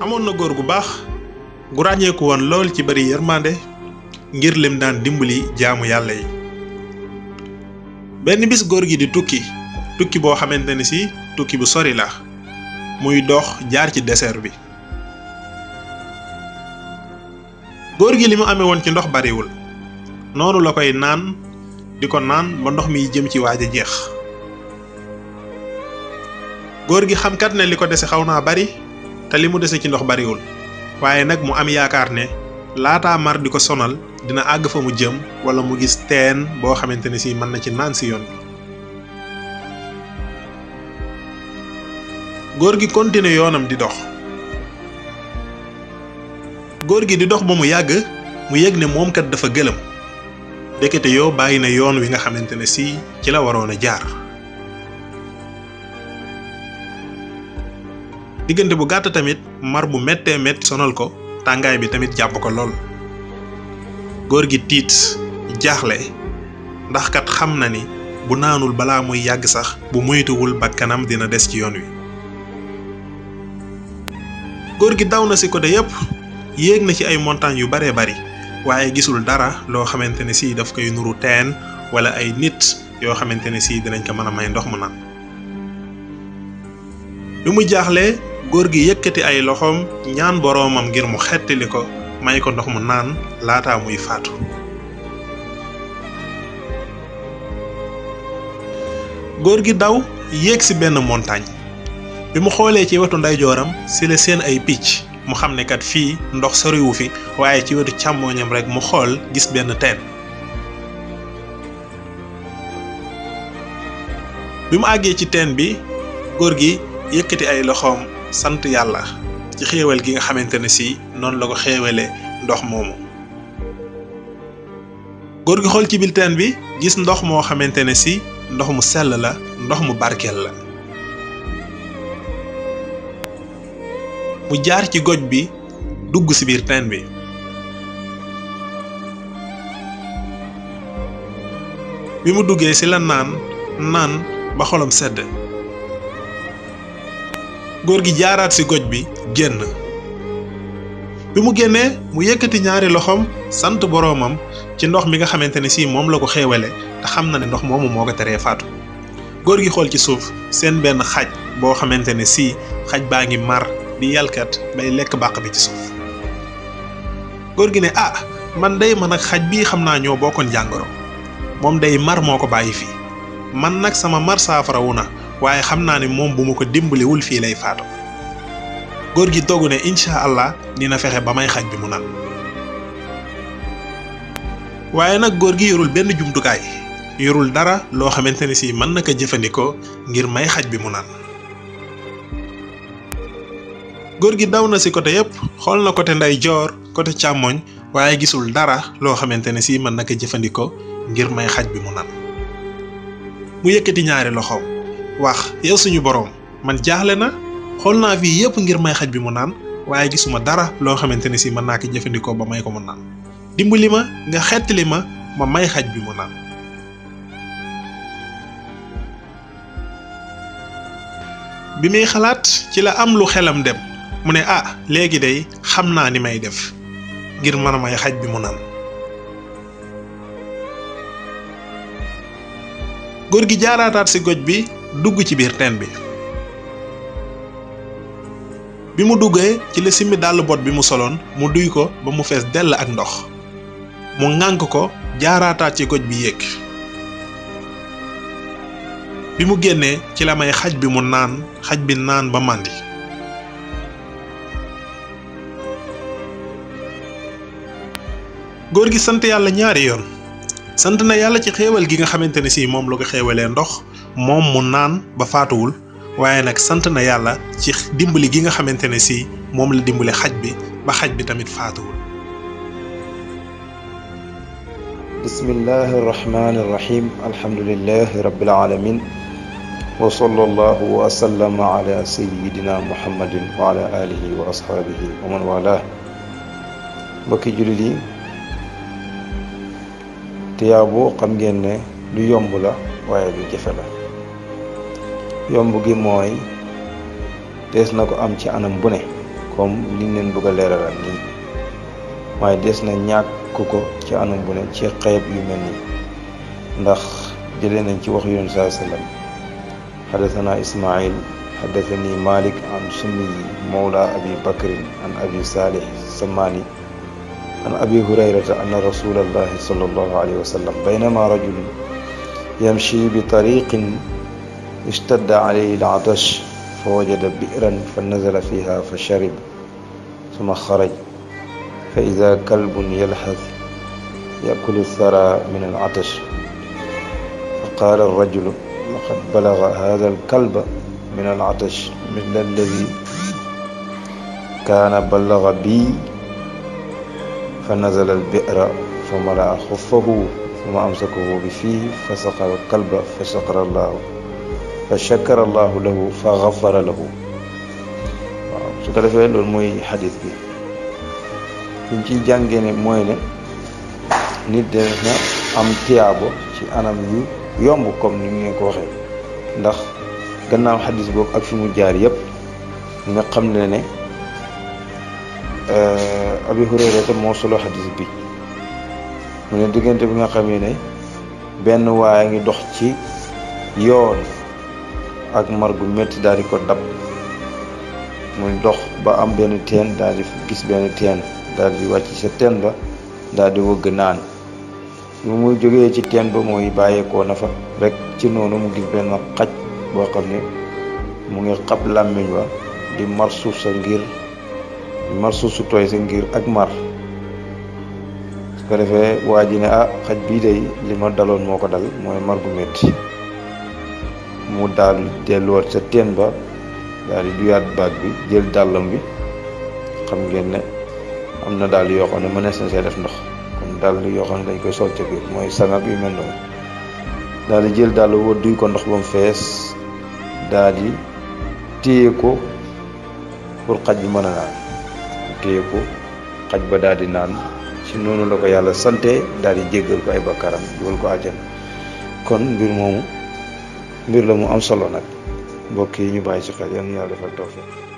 amoon na góor gu baax gu ràññeeku woon lool ci bari yërmande ngir lim daan dimbali jaamu yàlla yi benn bis góor gi di tukki tukki boo xamante ne si tukki bu sori la muy dox jaar ci désert bi góor gi li mu amee woon ci ndox bariwul noonu la koy naan di ko naan ba ndox mi jëm ci waaj a jeex góor gi xam kat ne li ko dese xaw naa bari te li mu dese ci ndox bariwul waaye nag mu am yaakaar ne laataa mar di ko sonal dina àgg fa mu jëm wala mu gis teen boo xamante ne si mën na ci naan si yoon bi góor gi continué yoonam di dox góor gi di dox ba mu yàgg mu yëg ne moom kat dafa gëlëm ndekete yoo bàyyi na yoon wi nga xamante ne si ci la waroon a jaar diggante bu gàtt tamit mar bu méttee métti sonal ko tàngaay bi tamit jàpp ko lool góor gi tiit jaaxle ndax kat xam na ni bu naanul balaa muy yàgg sax bu moytuwul bakkanam dina des ci yoon wi góor gi daw na ci côté yépp yéeg na ci ay montagnes yu baree bari waaye gisul dara loo xamante ne si daf koy nuru teen wala ay nit yoo xamante ne si dinañ ko mën a may ndox mu naan bi mu jaaxlee góor gi yëkkati ay loxoom ñaan boroomam ngir mu xettali ko may ko ndox mu naan laataa muy faatu góor gi daw yéeg ci benn montagne bi mu xoolee ci wetu ndeyjooram ci la seen ay picc mu xam ne kat fii ndox soriwu fi waaye ci wetu càmmooñam rekk mu xool gis benn teen bi mu àggee ci teen bi góor gi yëkkati ay loxoom sant yàlla ci xéewal gi nga xamante ne si noonu la ko xéewale ndox moomu góor gi xool ci biir teen bi gis ndox moo xamante ne si ndox mu sell la ndox mu barkeel la mu jaar ci goj bi dugg ci biir teen bi bi mu duggee ci la naan naan ba xolam sedd góor gi jaaraat ci goj bi génn bi mu génnee mu yëkkati ñaari loxoom sant boroomam ci ndox mi nga xamante ne si moom la ko xéewale te xam na ne ndox moomu moo ko teree faatu góor gi xool ci suuf seen benn xaj boo xamante ne si xaj baa ngi mar di yalkat bay lekk bàq bi ci suuf góor gi ne ah man day man ak xaj bii xam naa ñoo bokkoon jàngoro moom day mar moo ko bàyyi fii man nag sama mar saafarawu na waaye xam naa ne moom bu ma ko dimbaliwul fii lay faatu góor gi dogu ne incha allah dina fexe ba may xaj bi mu naan waaye nag góor gi yorul benn jumtukaay yorul dara loo xamante ne si mën na ko jëfandikoo ngir may xaj bi mu naan góor gi daw na ci côté yépp xool na côté ndeyjoor côté càmmoñ waaye gisul dara loo xamante ne si mën na ko jëfandikoo ngir may xaj bi mu naan mu yëkkati ñaari loxoom wax yow suñu boroom man jaaxle na xool naa fii yépp ngir may xaj bi mu naan waaye gisuma dara loo xamante ne si mën naa ko jëfandikoo ba may ko mu naan dimbali ma nga xettali ma ma may xaj bi mu naan bi muy xalaat ci la am lu xelam dem mu ne ah léegi day xam naa ni may def ngir mën a may xaj bi mu naan góor gi jaaraataat ci goj bi dugg ci biir teen bi bi mu duggee ci la simmi dàll bot bi mu soloon mu duy ko ba mu fees dell ak ndox mu ŋànk ko jaaraataat ci goj bi yéeg bi mu génnee ci la may xaj bi mu naan xaj bi naan ba màndi góor gi sant yàlla ñaari yoon sant na yàlla ci xéewal gi nga xamante ne si moom la ko xéewalee ndox moom mu naan ba faatuwul waaye nag sant na yàlla ci dimbali gi nga xamante ne si moom la dimbali xaj bi ba xaj bi tamit faatuwul bismillahi arrahmani irrahim alhamdulilahi rabbil alamin wa sallallahu wa sallama ala sayidina muhammadin wa ala alihi wa ashaabihi wa man wala mbokki jullit yi tiyaabu xam ngeen ne lu yomb la waaye lu jafe la yomb gi mooy dees na ko am ci anam bu ne comme liñ leen bëgg a leeralal nii waaye des na ñàkk ko ci anam bu ne ci xeeb yu mel nii ndax jëlee nañ ci wax yoon saa sallam xadathana ismail xadathani malik an summiyi mawla abi bakrin an abi salih samani an abi hurayrata anna rasulallahi sallallahu alayhi wa sallam baynama rajulun yamshi bi tariqin ishtadda alayhi al-atash فوجد بئرا فنزل فيها فشرب ثم خرج فإذا كلب يلحث يأكل الثرى من العطش فقال الرجل لقد بلغ هذا الكلب من العطش مثل الذي كان بلغ بي فنزل البئر فملأ خفه ثم أمسكه بفيه فسقى الكلب فشكر الله fa shakara allahu lahu fa gafara lahu waaw su ko defee loolu mooy xadis bi liñ ciy jàngee ne mooy ne nit de na am tiyaabo ci anam yu yomb comme ni ngeen ko waxee ndax gannaaw xadis boobu ak fi mu jaar yépp nga xam ne ne abi hurayrata moo solo xadis bi mu ne diggante bi nga xamee ne benn waaye ngi dox ci yoon ak mar gu métti daal di ko dab muy dox ba am benn teen daal di gis benn teen daal di wàcc sa teen ba daal di wëgg naan lu muy jógee ci teen ba mooy bàyyeekoo na fa rek ci noonu mu gis benn xaj boo xam ne mu ngi xab làmmiñ wa di mar suuf sa ngir mar suuf su tooy sa ngir ak mar su ko defee waa ji ne ah xaj bii day li ma daloon moo ko dal mooy mar gu métti mu daal delluwaat sa teen ba daal di duyaat baag bi jël dàllam bi xam ngeen ne am na dàll yoo xam ne mënees na see def ndox comme dàll yoo xam ne dañ koy sol ca biir mooy sangak yu mel noonu daal di jël dàll woo duy ko ndox ba mu fees daal di téye ko pour xaj bi mën a naan téye ko xaj ba daal di naan ci noonu la ko yàlla sante daal di jéggal ko ay bakkaram dugal ko àjjana kon mbir moomu mbir la mu am solo nag mbokk yi ñu bàyyi ci xel yal na yàlla defal tawfiq